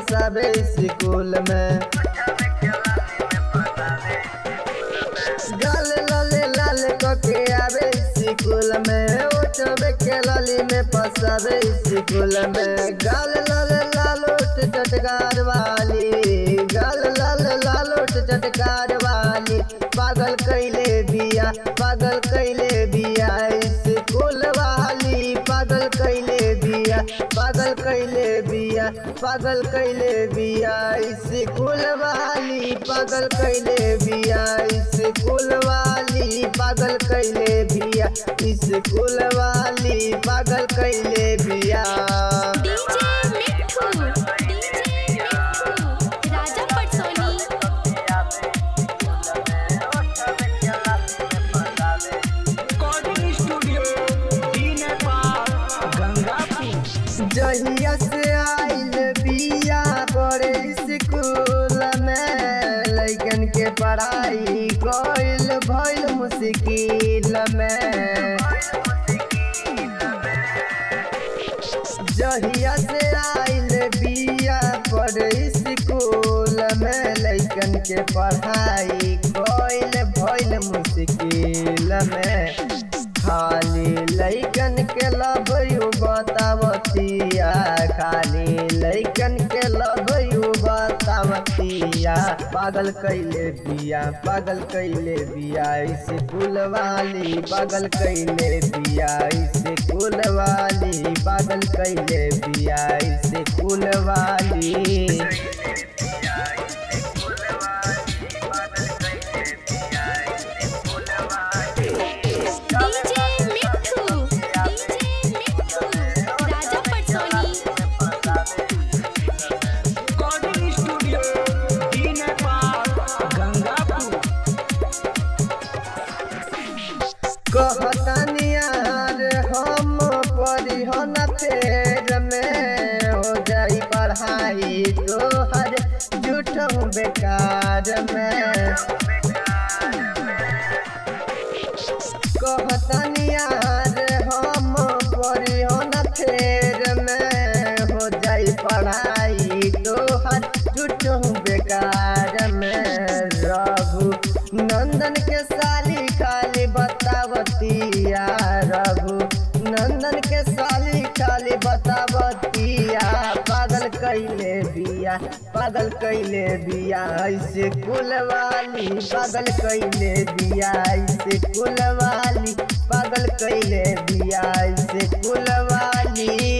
फसावे स्कूल में गाल लाले लाल कके आवे स्कूल में ओटबे के लाली में फसावे स्कूल में गाल लाल लाल उठ चटकार वाली गाल लाल लाल उठ चटकार वाली पागल कैले बिया पागल कैले बिया स्कूल वाली पागल कैले बिया पागल कैले बिया पागल कैले बिया स्कूल वाली पागल कैले बिया स्कूल वाली पागल कैले बिया स्कूल वाली पागल कैले बिया डीजे मिठू DJ Mithu Raja Patsoni recording studio डी नेपाल गंगापुर जहिया से आइल बिया बड़े स्कूल में लैकन के पढ़ाई कइल भइल मुश्किल में जहिया से आइल बिया बड़े स्कूल में लैकन के पढ़ाई कइल भइल मुश्किल में खाली लैकन के लभयू बतावतिया खाली लैकन के लभयू बतावतिया पागल कैले बिया पागल कैले बिया स्कूल वाली पागल कैले बिया स्कूल वाली पागल कैले बिया स्कूल वाली डीजे मिठू DJ Mithu Raja Patsoni recording studio डी नेपाल गंगापुर कहतनी यार हम पढ़ी हो न फेर में हो जाई पढ़ाई तोहर झूठ बेकार में कहतनी यार हम पढ़ी हो न फेर में हो जाई पढ़ाई तोहर झूठ बेकार में रघु नंदन के साली खाली बतावतिया रघु नंदन के साली खाली बतावतिया पागल कैले बिया पागल कैले बिया ऐसे कुल वाली पागल कैले बिया ऐसे कुल वाली पागल कैले बिया ऐसे कुल वाली